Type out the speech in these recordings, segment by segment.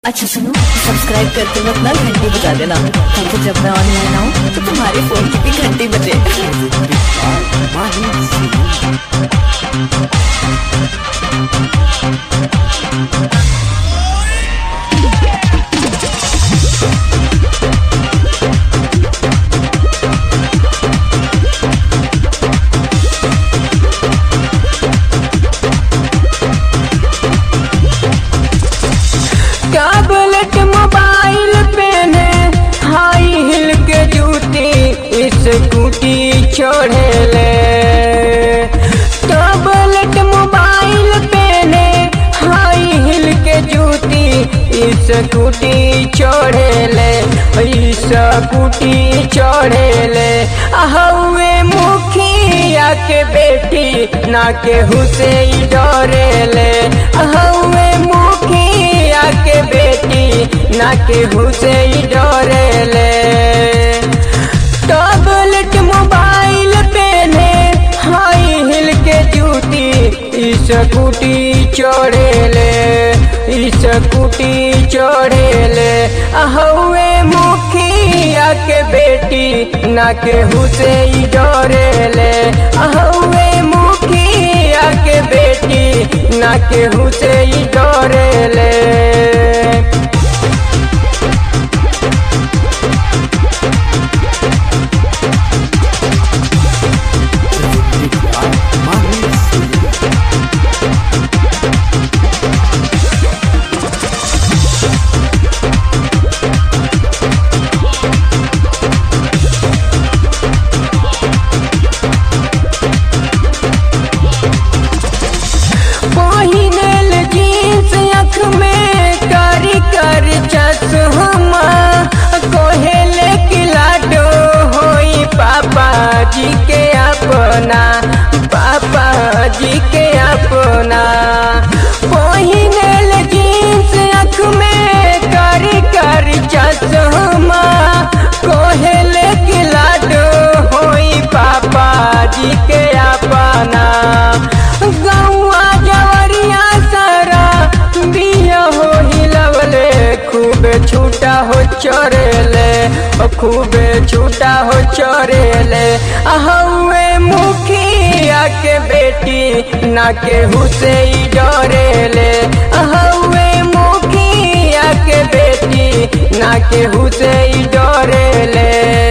अच्छा सुनो सब्सक्राइब करते वक्त ना घंटी बजा देना ताकि जब मैं ऑनलाइन आऊँ तो तुम्हारे फोन की भी घंटी बजे टैबलेट मोबाइल पेने हाई हिल के जूती स्कूटी छोड़ेले टैबलेट मोबाइल पेने हाई हिल के जूती स्कूटी छोड़ेले स्कूटी छोड़ेले हवे मुखिया के बेटी ना केहू से ही डरेले हवे मुखिया के बेटी ना केहू से ही डरेले टैबलेट मोबाइल पेने हाई हिल के जूती स्कूटी चढ़ेले स्कूटी चढ़ेले हवे मुखिया के बेटी ना केहू से ही डरेले हवे मुखिया के बेटी ना केहू से ही डरेले पहिनल जींस अख में कारी कर चश्मा कोहेले की लाडो होई पापा जी के अपना पापा जी के अपना पहिनल जींस अख में कारी कर चश्मा कोहेले की लाडो होई पापा जी के अपना गौआ जवरिया सारा बिया हो हिलवले खूब छूटा हो चरेले ओ खूब छूटा हो चरेले हवे मुखिया के बेटी ना केहू से ही डरेले हवे मुखिया के बेटी ना केहू से ही डरेले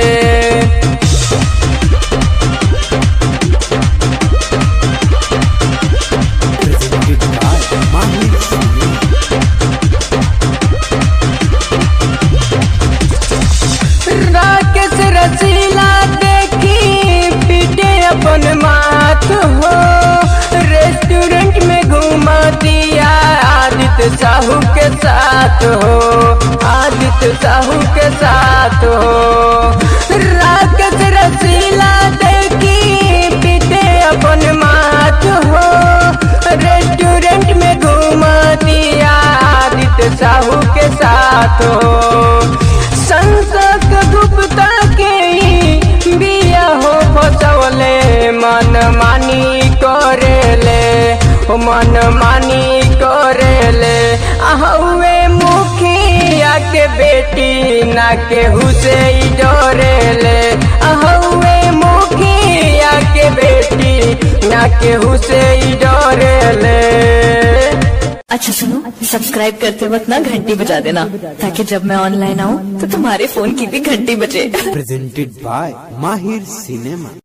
राकेश रसीला देखी पीटे अपन माथ हो रेस्टोरेंट में घुमा दिया आदित्य साहू के साथ हो आदित्य साहू के साथ हो राकेश रसीला देखी पीटे अपन माथ हो रेस्टोरेंट में घुमा दिया आदित्य साहू के साथ हो संसद गुप्ता के ही बिया हो फसवले मन मानी करेले ओ मन मानी करेले हवे मुखिया के बेटी ना केहू से ही डरेले हवे मुखिया के बेटी ना केहू से ही डरेले अच्छा सुनो सब्सक्राइब करते वक्त ना घंटी बजा देना ताकि जब मैं ऑनलाइन आऊँ तो तुम्हारे फोन की भी घंटी बजे presented by Mahir Cinema.